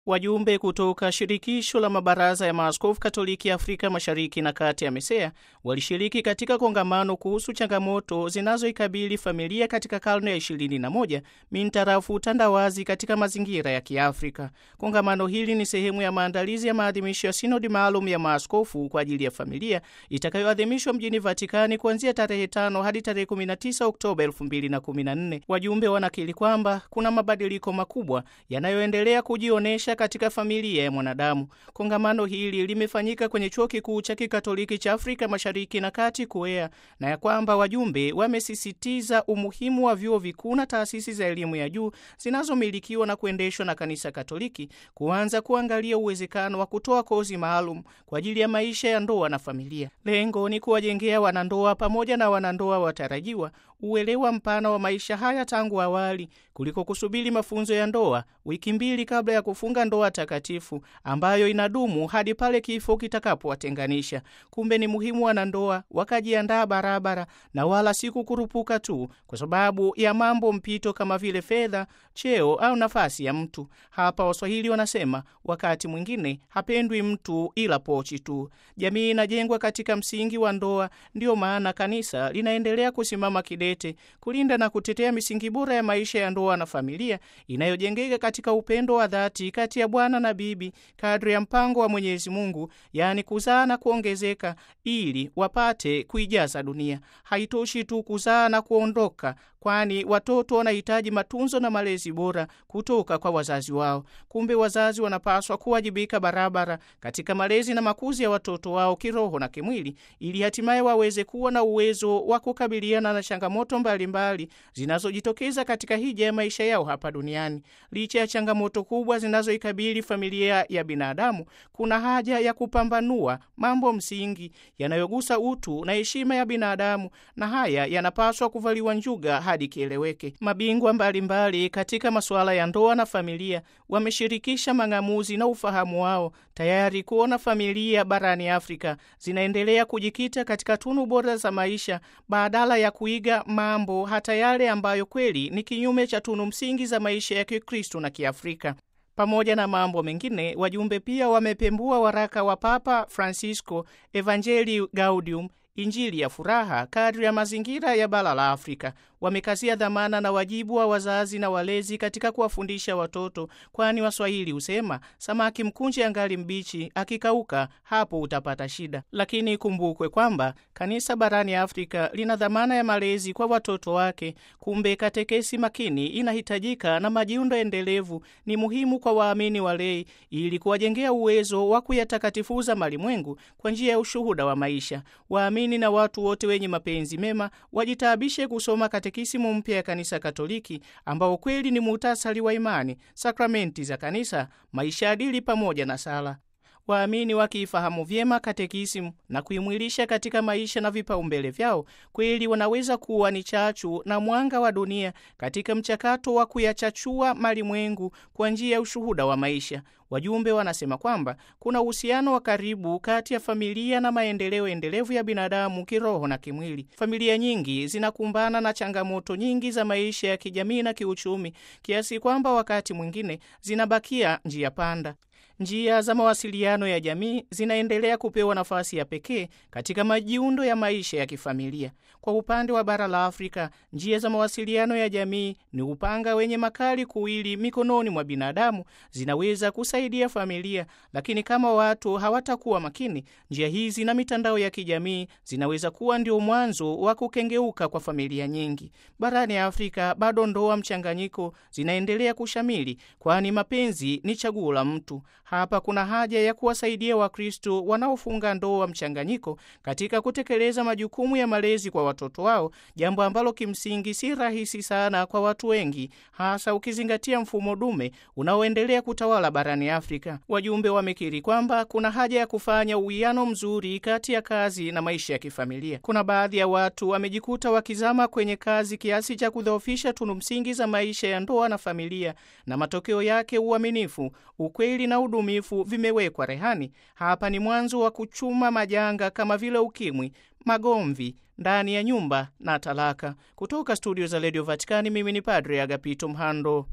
Wajumbe kutoka shirikisho la mabaraza ya maaskofu Katoliki Afrika Mashariki na Kati ya MESEA walishiriki katika kongamano kuhusu changamoto zinazoikabili familia katika karne ya 21 mintarafu utandawazi katika mazingira ya Kiafrika. Kongamano hili ni sehemu ya maandalizi ya maadhimisho ya sinodi maalum ya maaskofu kwa ajili ya familia itakayoadhimishwa mjini Vatikani kuanzia tarehe 5 hadi tarehe 19 Oktoba 2014. Wajumbe wanakiri kwamba kuna mabadiliko makubwa yanayoendelea kujionesha katika familia ya mwanadamu. Kongamano hili limefanyika kwenye chuo kikuu cha kikatoliki cha Afrika Mashariki na Kati KUEA, na ya kwamba wajumbe wamesisitiza umuhimu wa vyuo vikuu na taasisi za elimu ya juu zinazomilikiwa na kuendeshwa na kanisa Katoliki kuanza kuangalia uwezekano wa kutoa kozi maalum kwa ajili ya maisha ya ndoa na familia. Lengo ni kuwajengea wanandoa pamoja na wanandoa watarajiwa uelewa mpana wa maisha haya tangu awali kuliko kusubiri mafunzo ya ndoa wiki mbili kabla ya kufunga ndoa takatifu ambayo inadumu hadi pale kifo kitakapowatenganisha. Kumbe ni muhimu wanandoa wakajiandaa barabara na wala si kukurupuka tu kwa sababu ya mambo mpito kama vile fedha, cheo au nafasi ya mtu. Hapa Waswahili wanasema wakati mwingine hapendwi mtu ila pochi tu. Jamii inajengwa katika msingi wa ndoa, ndiyo maana kanisa linaendelea kusimama kidete kulinda na kutetea misingi bora ya maisha ya ndoa na familia inayojengeka katika upendo wa dhati kati ya bwana na bibi kadri ya mpango wa Mwenyezi Mungu, yaani kuzaa na kuongezeka ili wapate kuijaza dunia. Haitoshi tu kuzaa na kuondoka, kwani watoto wanahitaji matunzo na malezi bora kutoka kwa wazazi wao. Kumbe wazazi wanapaswa kuwajibika barabara katika malezi na makuzi ya watoto wao kiroho na kimwili, ili hatimaye waweze kuwa na uwezo wa kukabiliana na changamoto mbalimbali zinazojitokeza katika hija ya maisha yao hapa duniani. Licha ya changamoto kubwa zinazoikabili familia ya binadamu, kuna haja ya kupambanua mambo msingi yanayogusa utu na heshima ya binadamu, na haya yanapaswa kuvaliwa njuga hadi kieleweke. Mabingwa mbalimbali mbali katika masuala ya ndoa na familia wameshirikisha mang'amuzi na ufahamu wao, tayari kuona familia barani Afrika zinaendelea kujikita katika tunu bora za maisha badala ya kuiga mambo hata yale ambayo kweli ni kinyume cha tunu msingi za maisha ya Kikristo na Kiafrika. Pamoja na mambo mengine, wajumbe pia wamepembua waraka wa Papa Francisco Evangelii Gaudium, Injili ya furaha kadri ya mazingira ya bara la Afrika. Wamekazia dhamana na wajibu wa wazazi na walezi katika kuwafundisha watoto, kwani Waswahili husema samaki mkunje angali mbichi, akikauka hapo utapata shida. Lakini ikumbukwe kwamba kanisa barani Afrika lina dhamana ya malezi kwa watoto wake. Kumbe katekesi makini inahitajika na majiundo endelevu ni muhimu kwa waamini walei, ili kuwajengea uwezo wa kuyatakatifuza malimwengu kwa njia ya ushuhuda wa maisha. Waamini na watu wote wenye mapenzi mema wajitaabishe kusoma katekisimu mpya ya Kanisa Katoliki ambao kweli ni muhtasari wa imani, sakramenti za kanisa, maisha adili pamoja na sala. Waamini wakiifahamu vyema katekisimu na kuimwilisha katika maisha na vipaumbele vyao, kweli wanaweza kuwa ni chachu na mwanga wa dunia katika mchakato wa kuyachachua malimwengu kwa njia ya ushuhuda wa maisha. Wajumbe wanasema kwamba kuna uhusiano wa karibu kati ya familia na maendeleo endelevu ya binadamu kiroho na kimwili. Familia nyingi zinakumbana na changamoto nyingi za maisha ya kijamii na kiuchumi, kiasi kwamba wakati mwingine zinabakia njia panda. Njia za mawasiliano ya jamii zinaendelea kupewa nafasi ya pekee katika majiundo ya maisha ya kifamilia. Kwa upande wa bara la Afrika, njia za mawasiliano ya jamii ni upanga wenye makali kuwili mikononi mwa binadamu, zinaweza kusaidia familia, lakini kama watu hawatakuwa makini, njia hizi na mitandao ya kijamii zinaweza kuwa ndio mwanzo wa kukengeuka kwa familia nyingi. Barani Afrika bado ndoa mchanganyiko zinaendelea kushamili, kwani mapenzi ni chaguo la mtu. Hapa kuna haja ya kuwasaidia Wakristo wanaofunga ndoa mchanganyiko katika kutekeleza majukumu ya malezi kwa watoto wao, jambo ambalo kimsingi si rahisi sana kwa watu wengi, hasa ukizingatia mfumo dume unaoendelea kutawala barani Afrika. Wajumbe wamekiri kwamba kuna haja ya kufanya uwiano mzuri kati ya kazi na maisha ya kifamilia. Kuna baadhi ya watu wamejikuta wakizama kwenye kazi kiasi cha kudhoofisha tunu msingi za maisha ya ndoa na familia, na matokeo yake uaminifu, ukweli na udumifu vimewekwa rehani. Hapa ni mwanzo wa kuchuma majanga kama vile ukimwi, magomvi ndani ya nyumba na talaka. Kutoka studio za redio Vatikani, mimi ni Padre Agapito Mhando.